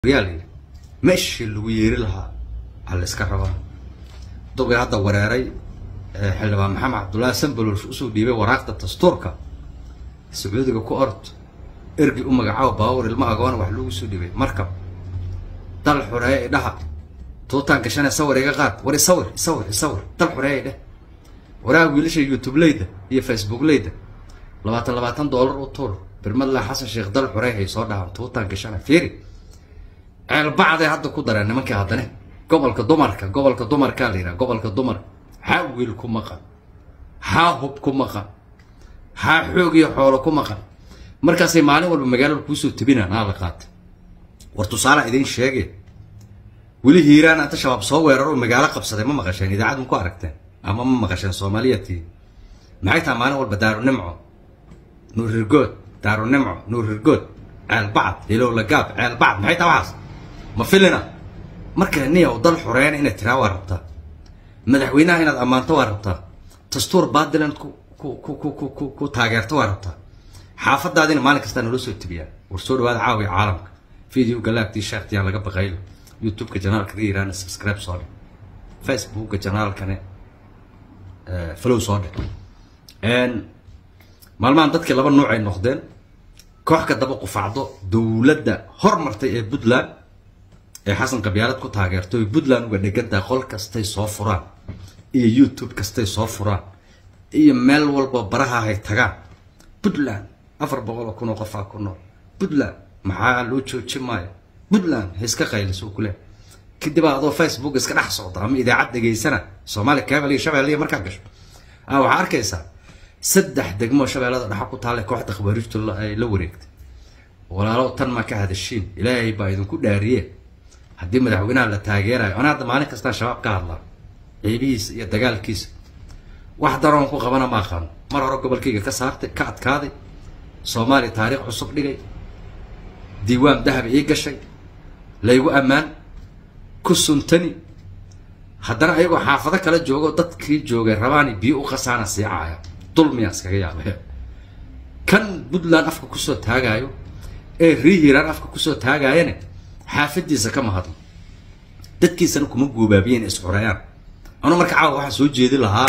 yaa layidhi meeshii lagu yeeri lahaa ha la iska rabaa duqii hadda wareeray xildhibaan maxamed cabdullaahi sanbalolsh usoo dhiibay waraaqda dastuurka sacuudiga ku ord ergi u magacaabo baawar ilma agoona wax loogu soo dhiibay markab dal xureeye idhaha tuutaan gashane sawir iga qaad war isawir isawir isawir dal xureeye idheh waraha wiilasha youtube leyda iyo facebook leyda labaatan labaatan doolar u tuur birmadla xasan sheekh dal xurey hay soo dhahaan tuutaan gashane fiiri ceelbacday hadda ku dareen nimankii haddane gobolka dumarka gobolka dumarkaa la yidhaha gobolka dumarka xaa wiil ku maqan xaa hub ku maqan xaa xoog iyo xoolo ku maqan markaasay maalin walba magaalada kuusoo tebinaan aa la qaatay war tusaalaa idiin sheege weli hiiraan anta shabaab soo weeraro magaalo qabsaday ma maqasheen idaacad ma ku aragteen ama ma maqasheen soomaaliyatii maxay tahay maalin walba daarunimco nuurirgood daarunimco nuurirgood ceelbacad hilowlagaab ceelbacad maxay tahay waxaas ma filina marka niyow dal xoreeyana inaad tiraa waa rabtaa madaxweynaha inaad ammaanto waa rabtaa dastuur baadilan ku ku ku ku ku ku ku taageerto waa rabtaa xaafadaadina maalin kastaa naloo soo tebiyaan war soo dhawaada caawiya caalamka video galaagtii sheekhtiyaan laga baqaylo youtube-ka janaalka ka yiraana subscribe soo dhe facebookka janaalkane flow soo dhe maalmahan dadkii laba nuuc ay noqdeen koox ka daba qufacdo dowladda hormartay ee puntland ee xasan qabyaalad ku taageerto oy puntland uga dhegantahay qol kastay soo furaan iyo youtube kastay soo furaan iyo meel walba baraha hay tagaan puntland afar boqol oo kun oo qofaa ku nool puntland maxaa loo jooji maayo puntland ha iska qayliso kule kadib adoo facebook iska dhex socda ama idaacad dhegaysana soomaali cable iyo shabeelle markaa gasho a waxaa arkaysaa saddex degmoo shabeellada dhexa ku taalla kooxda khawaariijtu ay la wareegtay walaalow tan ma ka hadashiin ilaahay baa idinku dhaariye haddii madaxweynaha la taageerayo ana hadda maalin kastaan shabaab ka hadlaa ciibihiisa iyo dagaalkiisa wax daroon ku qabana ma aqaano mar hore gobolkayga ka saartay ka adkaaday soomaaliya taariikh cusub dhigay diiwaan dahab ii gashay laygu ammaan ku suntani haddana ayagoo xaafado kala joogo dadkii joogay rabaani biyo u qasaana sii caaya dulmiyaa iskaga yaabay kan puntland afka kusoo taagaayo ee rihiiraan afka kusoo taagaayane xaafadiisa ka mahadno dadkiisana kuma guubaabiyeen isxurayaan anu marka caawa waxaan soo jeedi lahaa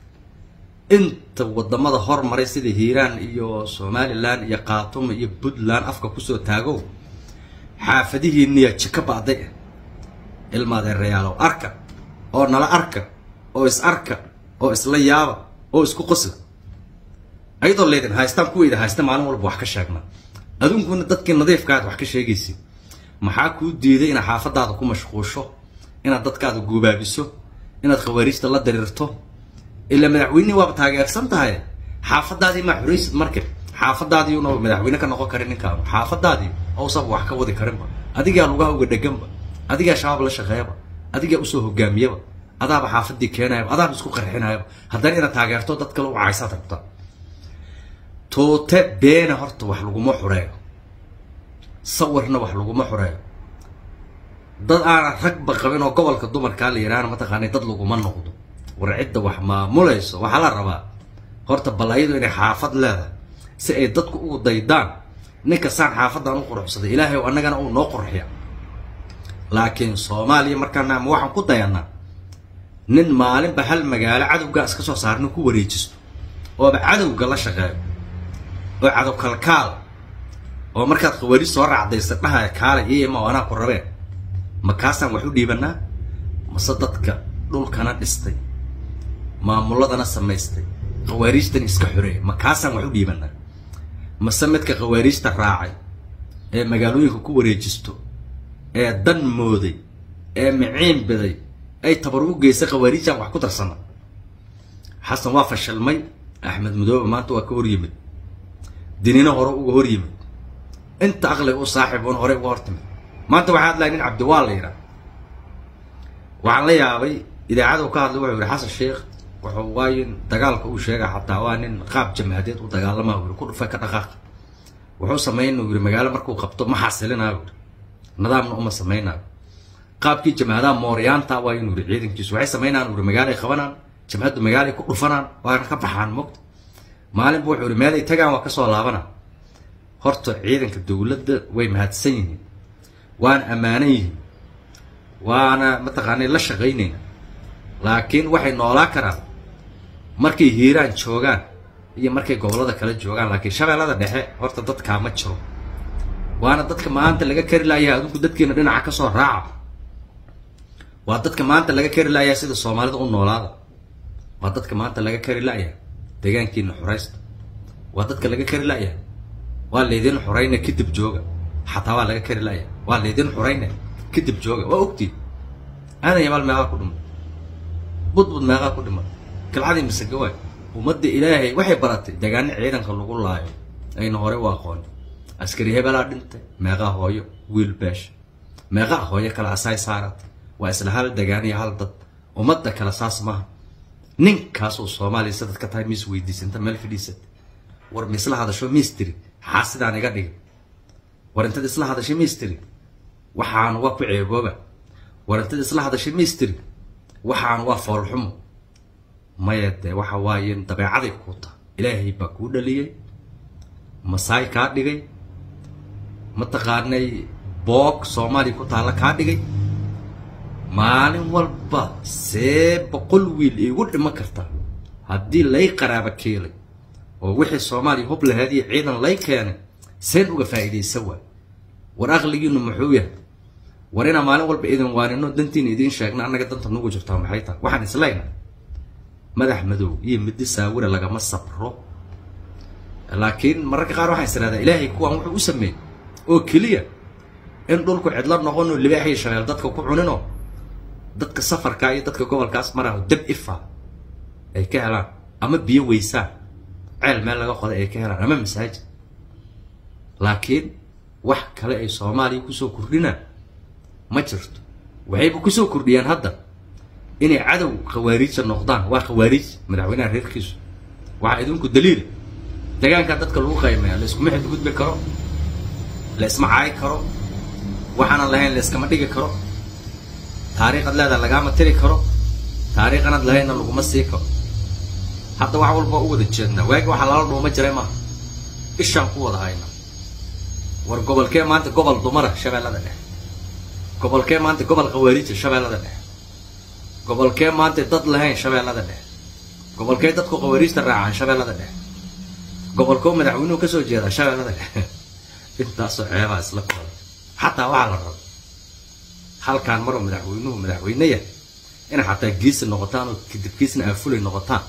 inta wadamada hormaray sida hiiraan iyo somalilan iyo khaatuma iyo puntland afka kusoo taago xaafadihiiniya jika ba'day ilmaadeerayaalow arka oo nala arka oo is arka oo isla yaaba oo isku qosla ayadoo leydin haystaan kuweyda haysta maalin walba wax ka sheegna aduunkuna dadkii nadiifkaad wax ka sheegaysid maxaa kuu diiday inaad xaafadaada ku mashquusho inaad dadkaada guubaabiso inaad khawaariijta la diriirto ilaa madaxweynihii waaba taageersan tahay xaafadaadii maa xuraysid marka xaafadaadii una madaxweyne ka noqon karin ninkaanu xaafadaadii ousaba wax ka wadi karinba adigaa lugaha uga dheganba adigaa shabaab la shaqeeyaba adigaa usoo hogaamiyaba adaaba xaafadii keenayaba adaaba isku qarxinayaba haddana inaad taageerto dad kale u caysaad rabta tuute beena horta wax laguma xureeyo sawirna wax laguma xureeyo dad aanan ragba qabin oo gobolka dumarkaa la yidhaahna mataqaanay dad laguma noqdo war cidda wax maamulayso waxaa la rabaa horta balayadu inay xaafad leedahay si ay dadku ugu daydaan ninka saan xaafadan u quruxsaday ilaahay o annagana uu noo qurxiya laakiin soomaaliya markaana ama waxaan ku dayanaa nin maalinba hal magaalo cadowgaa iska soo saarna ku wareejisto ooba cadowga la shaqeeyo oo cadow kalkaal oo markaad khawaariij soo raacdaysa dhahaya kaala iyo ima anaa ku rabeen ma kaasaan wax u dhiibanaa mase dadka dhulkana dhistay maamuladana samaystay khawaariijtana iska xoreeya ma kaasaan wax u dhiibanaa mase midka khawaariijta raacay ee magaalooyinka ku wareejisto ee dan mooday ee miciin biday ay tabar u geysay khawaariijaan wax ku darsana xasan waa fashilmay axmed madoobe maanta waa ka hor yimid dinina hore uga hor yimid inta aqliga u saaxiib un horey uga hortimid maanta waxaa hadlaya nin cabdiwaal la yidhaha waxaan la yaabay idaacadu ka hadlay wuxuu yihi xasan sheekh wuxuu waayin dagaalka uu sheega xataa waa nin qaab jamhadeed u dagaalama u yihi ku dhufay ka dhaqaaq wuxuu sameyn uu yihi magaalo markuu qabto ma xasilinayo yihi nidaamna uma samaynayo qaabkii jamhadaha mooryaanta waa inuu yihi ciidankiisu waxay samaynaan uu yihi magaalay qabanaan jamhaddu magaalay ku dhufanaan waana ka baxaan mogta maalinba wuxuu yihi meel ay tagaan waa kasoo laabanaa horta ciidanka dowladda way mahadsan yihiin waana ammaanan yihiin waana mataqaanay la shaqaynayna laakiin waxay noolaa karaan markay hiiraan joogaan iyo markay gobollada kale joogaan laakiin shabeellada dhexe horta dadkaa ma jiro waana dadka maanta laga kari laayaha adinku dadkiina dhinaca ka soo raaca waa dadka maanta laga kari laayaha sida soomaalida u noolaada waa dadka maanta laga kari laayaha deegaankiina xoraysta waa dadka laga kari laayaha waa laydin xorayna kadib jooga xataa waa laga kari laayaha waa laydin xorayna kadib jooga waa ogtiin aadan yabaal meeqaa ku dhimay budbud meeqaa ku dhimay galcadii masage waay ummadda ilaahay waxay baratay deegaano ciidanka lagu laayo ayna hore u aqooni askari hebelaa dhintay meeqaa hooyo wiil beesha meeqaa hooyo kale asaay saaratay waa isla hal degaan iyo hal dad ummadda kale saas maaha ninkaasuu soomaaliya sa dadka tahay miis weydiisanta meel fadhiisata war ma isla hadasho miistiri xaa sidaan iga dhigay war intad isla hadashay miistiri waxaan waa ku ceebooba war intad isla hadashay miistiri waxaan waa foolxumo maya dee waxa waaye dabeecaday kuu taha ilaahay baa kuu dhaliyey masaay kaa dhigay mataqaanay boog soomaaliya ku taalla kaa dhigay maalin walba see boqol wiil iigu dhiman karta haddii lay qaraaba keelay oo wixii soomaaliya hub lahayd iyo ciidan lay keenay seen uga faa'iidaysa waay war aqligiinu muxuu yahay war inaa maalin walba idin waanino dantiina idiin sheegna annaga danta nugu jirtaa maxay tahay waxaan islayna madax madow iyo middi saawira lagama sabro laakiin mararka qaar waxaan isirahdaa ilaahay kuwaan wuxuu u sameeyey oo keliya in dhulku cidlo noqono libaaxiyo shabeel dadka ku cuninoo dadka safarka iyo dadka gobolkaas maraho dab ifa ay ka helaan ama biyo weysaan ceel meel laga qoday ay ka helaan ama masaajid laakiin wax kale ay soomaaliya kusoo kordhinaan ma jirto waxayba kusoo kordhiyaan hadda inay cadow khawaariija noqdaan waa khawaariij madaxweynaha reerkiisu waxaa idinku daliila deegaankaa dadka lagu qaymeeya la iskuma xadgudbi karo la isma caayi karo waxaanan lahayn la iskama dhigi karo taariikhad leedaha lagaama tiri karo taariikhanad lahaynna laguma sii karo hadda wax walba u wada jeednaa waagi waxaa lala dhuuma jiray maaha ishaan ku wada hayna war gobolkee maanta gobol dumara shabeellada dhexe gobolkee maanta gobol khawaariija shabeellada dhexe gobolkee maanta dad lahayn shabeellada dhexe gobolkee dadku khawaariijta raacaan shabeellada dhexe gobolkoo madaxweynuhu kasoo jeedaa shabeellada dhexe intaasoo ceebaa isla kooda xataa waxaa la raba halkaan maroo madaxweynuhu madaxweyne yahay inay xataa geesi noqotaan oo kadib geesna aafulay noqotaan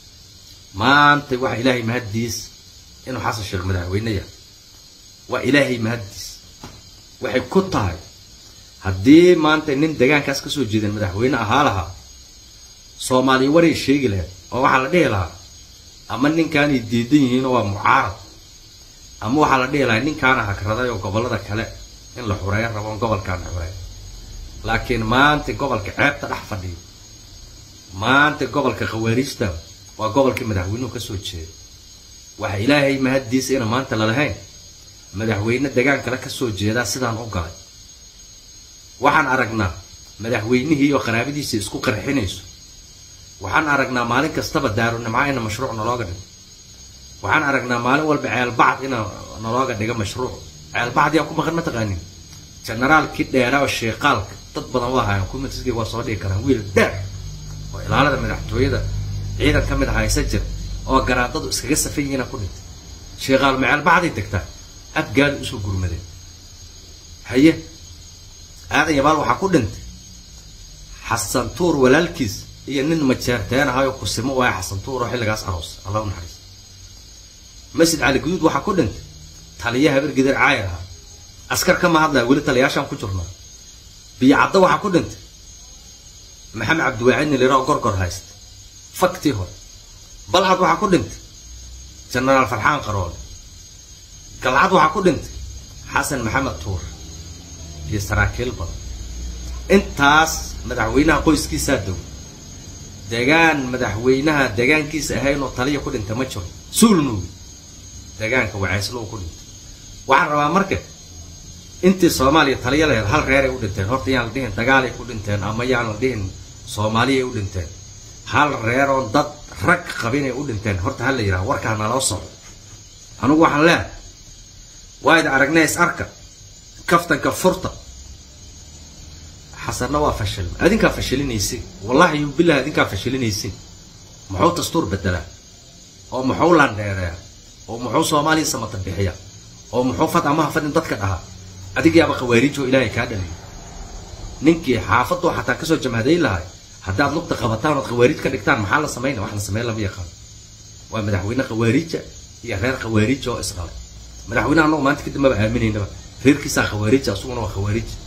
maanta waxa ilaahay mahaddiis inuu xasan sheekh madaxweyne yahay waa ilaahay mahaddiis waxay ku tahay haddii maanta nin deegaankaas kasoo jeedan madaxweyne ahaa lahaa soomaaliya waray sheegi lahayd oo waxaa la dhihi lahaa ama ninkaanay diidan yihiinoo waa mucaarad ama waxaa la dhihi lahaa ninkaana hagraday oo gobollada kale in la xureeyo rabo on gobolkaana xureeyo laakiin maanta gobolka ceebta dhex fadhiyo maanta gobolka khawaariijta waa gobolkii madaxweynuhu kasoo jeeda waxa ilaahay mahaddiisa ina maanta lalahayn madaxweyne degaan kale kasoo jeedaa sidaan u galay waxaan aragnaa madaxweynihii oo qaraabadiisa isku qarxinayso waxaan aragnaa maalin kastaba daarunimca ina mashruuc nalooga dhigo waxaan aragnaa maalin walba ceelbacd ina nalooga dhigo mashruuc ceelbacd yaa ku maqan ma taqaanin generaalkii dheeraa oo sheeqaalka dad badan waa hayan kumatisgii waa soo dhigi karaan wiil dheer oo ilaalada madaxtooyada ciidan ka mid ah haysa jir oo garaadadu iskaga safan yihiina ku dhintay sheeqaal ma ceelbacday degtaa abgaada usoo gurmadeen haye aadan yabaal waxaa ku dhintay xasan tuur walaalkiis iyo nin majeerteen ahayoo kusimo waaya xasan tuur oo xilligaas aroos allah u naxariis masjid cali guduud waxaa ku dhintay taliya habar gidir caayir ahaa askar kama hadlaya weli taliyaashaan ku jirnaa biyo caddo waxaa ku dhintay maxamed cabdiwaacid nilira oo gorgor haysta faktii hore balcad waxaa ku dhintay jenaraal farxaan qaroole galcad waxaa ku dhintay xasan maxamed tuur iyo saraakiil badan intaas madaxweynaha qoyskiisaa dow degaan madaxweynaha deegaankiisa ahayn oo taliya ku dhinta ma jiro suulnuugi deegaanka wacayslow ku dhintay waxaan rabaa marka intii soomaaliya taliya lahayd hal reeray u dhinteen horta yaan la dhihin dagaalay ku dhinteen ama yaan la dhihin soomaaliyay u dhinteen hal reeroo dad rag qabinay u dhinteen horta hala yidhaha warkaa naloo soco anugu waxaan leehay waa id aragnay is arka kaftanka furta xasanna waa fashilma adinkaa fashilinaysin wallahi iyo billahi adinkaa fashilinaysin muxuu dastuur bedelaa oo muxuu landheereeya oo muxuu soomaaliya samata bixiya oo muxuu fad amaha fadin dadka dhahaa adigayaaba khawaariijoo ilaahay kaa dhaliyo ninkii xaafadoo xataa kasoo jamhadayn lahay haddaad lugta qabataan ood khawaariij ka dhigtaan maxaa la samayna wax la sameyn lama yaqaan waa madaxweyne khawaariija iyo reer khawaariija oo isdhalay madaxweyne annagu maanta kadib maba aaminaynaba reerkiisaa khawaariija asuguna waa khawaariij